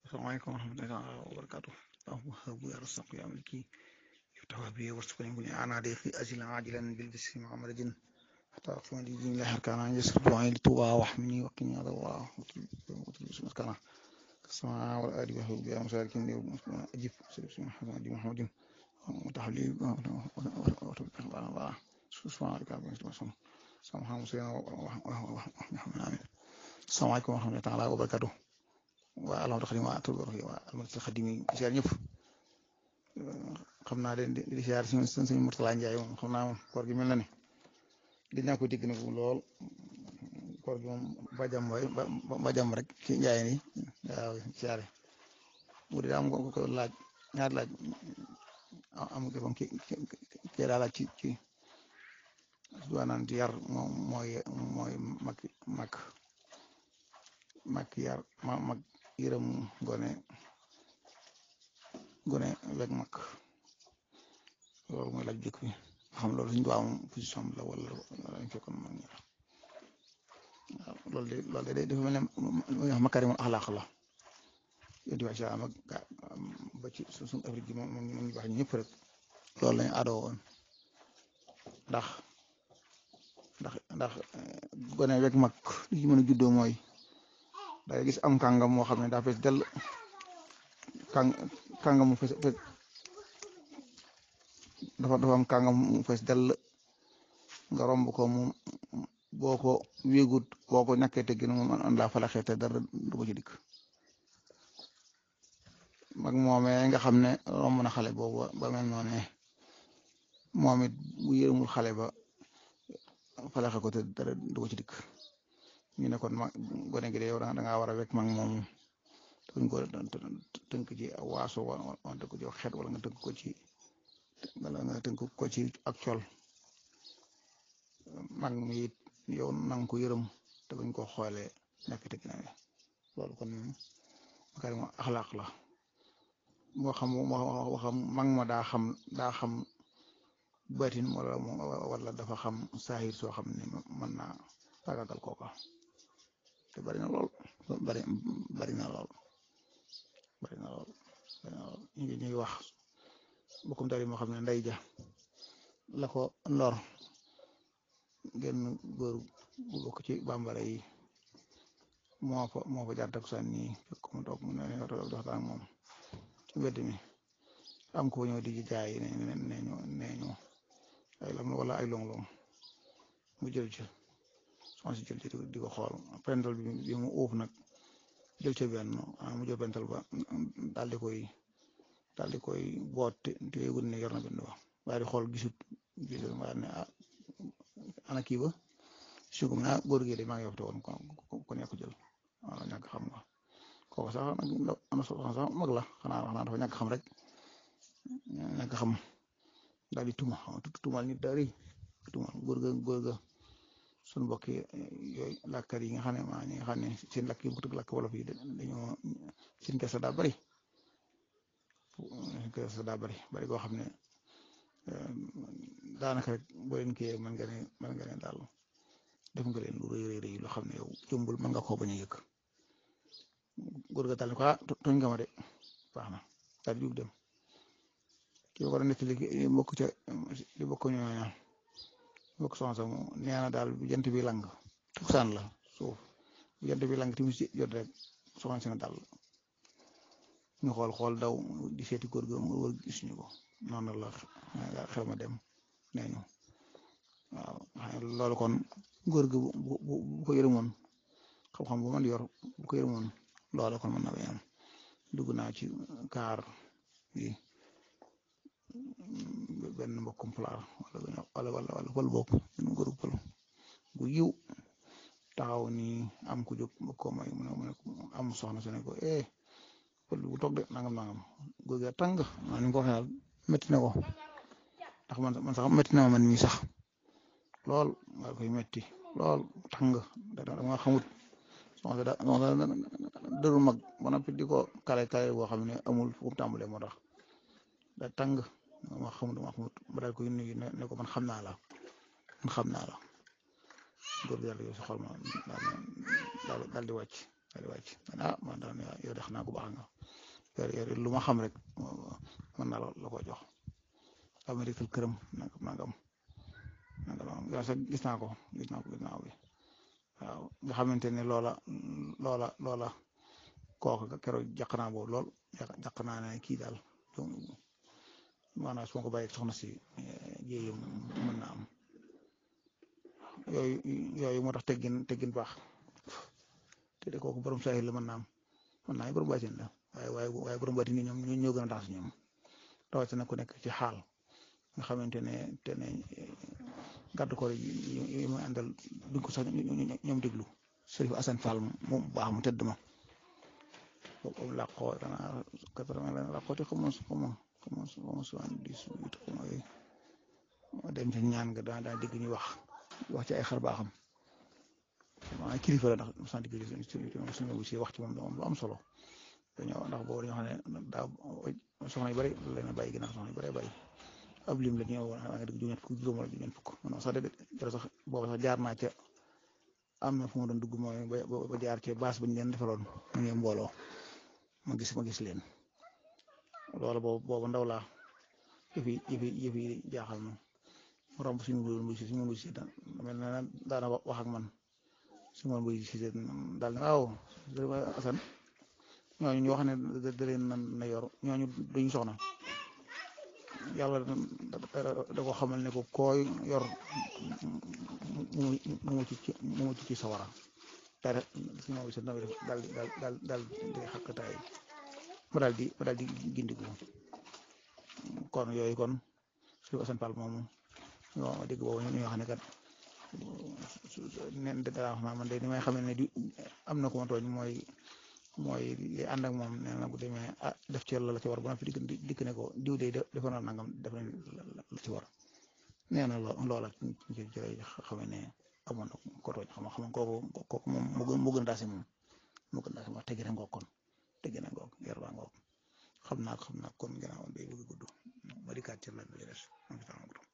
Assalamualaikum warahmatullahi wabarakatuh. اللهم هب يا رزاق يا ملكي افتح بي وارزقني كل انا ضيقي اجلا عاجلا بالبسم عمرج حتى اقسم لي دين الله كان يسر دعائي لتوبا واحمني وقني على الله وطلب اسم كان السماء والارض وهو بها مساركين اجب سيدنا محمد محمد وتحلي وتوفيق الله سبحان الله رب العالمين سبحان الله السلام عليكم ورحمة الله تعالى وبركاته waa alhamdu xadim waa atul borox yi waa almadinatul xadim yi siyaar ñëpp xam naa leen di di siyaar si suñu Murtala Njaay moom xam naa moom koor gi mel na ni di naa ko dégg nag lool koor gi moom ba jàmm waay ba jàmm rek ci njaay ni waaw siyaare bu dee am ko ko laaj ñaar laaj am ko moom ki ki daa laaj ci ci duwaanaan ci yar moom mooy mooy mag mag mag yar ma mag yërëm gone gone weg mag loolu mooy laaj jëkk bi xam loolu suñu doom position la wala lañ fekkoon mag ñi waaw loolu de loolu de dafa mel ne muy wax makarimul axlaaq la yonti wa am ak ba ci suñu Afrique gi moom moom ñu wax ñëpp rek loolu lañu aadoo woon ndax ndax ndax gone weg mag li ci mën a juddoo mooy dangay gis am kàngam moo xam ne daa fees dell kàng kàngam mu fees dafa dafa am kàngam mu fees dell nga romb ko mu boo ko wéegut boo ko ñàkkee teggin mu man laa falaxee te dara du ko ci dikk mag moomee nga xam ne romb na xale boobu ba mel noonu moom it bu yërëmul xale ba falaxe ko te dara du ko ci dikk ñu ne kon mag gone gi de yow da ngaa war a wekk mag moom duñ ko tënk ci waaso wala tënk ko ci xeet wala nga tënk ko ci wala nga tënk ko ci ak col mag mi it yow nang ko yërëm te bañ ko xoolee nekk te ginnaaw loolu kon makarim axlaaq la moo xam moo xam mag ma daa xam daa xam batin wala wala dafa xam saahir soo xam ne mën naa fagagal kooka te bari na lool bari bari na lool bari na lool bari na lool ñu ngi ñuy wax bokkum tari moo xam ne nday ja la ko lor genn góor bu bokk ci bambara yi moo fa moo fa jaar takusaan nii fekk mu toog mu ne ne dox waxtaan moom ci mbedd mi am ko ñëw di jaay ne ne ñu ne ñu ay lam wala ay long-long mu jël ci soxna si jël ci di ko xool pental bi bi mu uuf nag jël ca benn mu jël pental ba daal di koy daal di koy boot te yëgul ne yor na benn ba waaye di xool gisut gisut waaye ne ah ana kii ba su ko ah góor gi de maa ngi yofte woon ko nekk jël waaw ñàkk xam nga kooku sax nag am na sax mag la xanaa xanaa dafa ñàkk xam rek ñàkk xam daal di tuma tumal nit daal di tumal góor ga góor ga suñu mbokk yooyu làkkat yi nga xam ne maa ñi nga xam ne seen làkk yi bu tëgg làkk wolof yi dañoo seen kese daa bari seen kese daa bari bari koo xam ne daanaka rek boo leen kiyee mën nga ne mën nga ne daal def nga leen lu rëy rëy rëy loo xam ne yow jëmbul mën nga koo bañ a yëg góor ga daal ne ko ah tooñ nga ma de baax na daal di jug dem ki ko nekk li bokk ca li bokk ñooña bokk soxna sax nee na daal bu jant bi lang tuksaan la suuf bu jant bi lang timis jot rek soxna si na daal ñu xool xool daw di seeti góor gi mu wër gisuñu ko noonu la xel ma dem nee ñu waaw loolu kon góor gi bu bu bu ko yërëmoon xam-xam bu man yor bu ko yërëmoon loolu kon mën na bañ am dugg naa ci kaar bi benn mbokkum pulaar wala wala wala pël bokk benn góor pël bu yiw taxaw ni am ku jóg ko may mu ne mu ne am soxna su ne ko eh pël bu toog de nangam nangam góor gi tàng maa ni ko waxee métti na ko ndax man man sax métti na ma man mii sax lool nga koy métti lool tàng dama xamut soxna da soxna dëru mag ba noppi di ko kale kale boo xam ne amul fu mu tàmbalee moo tax da tàng ma xamut ma xamut ba daal koy nuyu ne ko man xam naa la man xam naa la góor gi yàlla yow si xol ma daal daal di wàcc daal di wàcc ah man daal yow de xanaa ko baax nga yor yor lu ma xam rek mën naa la ko jox amérique këram nangam nangam nangam yow sax gis naa ko gis naa ko gis naa ko waaw nga xamante ne loola loola loola kooku keroog jàq naa boobu lool jàq naa ne kii daal maanaam su ma ko bàyyi soxna si jéeyam mën na am yooyu yooyu moo tax teggin teggin baax te de kooku borom saahir la mën naa am mën naa borom baatin la waaye waaye waaye borom baatin ni ñoom ñoo gën a tax si ñoom rawatina ku nekk ci xaal nga xamante ne te ne gàddu ko yi muy àndal duñ ko sax ñoom déglu Sërif Asan Fall moom baax mu tëdd ma boobu làqoo danaa quatre-vingt la làqoo te xamoo xamoo xamoo xamoo soixante-dix-huit xamoo yooyu dem ci ñaan nga daa daa dégg ñu wax wax ci ay xar baaxam maa kilifa la ndax sant bi suñu bu si wax ci moom moom lu am solo dañoo ndax boobu dañoo xam ne daa soxna yu bëri la na bàyyi ginnaaw soxna yu bëri bàyyi ab lim la ñëw waa nga dëgg juróom fukk juróom wala juróom fukk man sax de sax boobu sax jaar naa ca am na fu ma doon dugg mooy ba jaar ca baas ba ñu leen defaloon mu ngi mbooloo ma gis ma gis leen loolu boobu boobu ndaw laa yëf yi yëf yi yëf yi jaaxal ma mu romb suñu mbuur si suñu mbuur si mel na daana wax ak man suñu mbuur si daal ne waaw Asan ñooñu ñu wax ne da leen na yor ñooñu duñu soxna yàlla da ko xamal ne ko kooy yor mu mu ci mu mu ci sawara daal suñu mbuur si daal daal daal daal di xakkataay ba daal di ba daal di gindiku kon yooyu kon suñu Asan Fall moomu waaw dégg boobu ñu wax ne kat nen dara wax naa man de ni may xamee ne di am na ko ma tooñ mooy mooy li ànd ak moom nee na bu demee ah def ci la la ci war ba na fi dikk dikk ne ko diw de defoon na nangam def nañ la ci war nee na loola ci ci lay xamee ne amoon na ko tooñ xam xam kooku kooku moom mu gën mu gën a daasi moom mu gën a daasi moom teggi na ngoog kon teggi na ngoog yar baa ngoog xam naa xam naa kon gannaaw day bëgg gudd ma dikkaat ci la bi des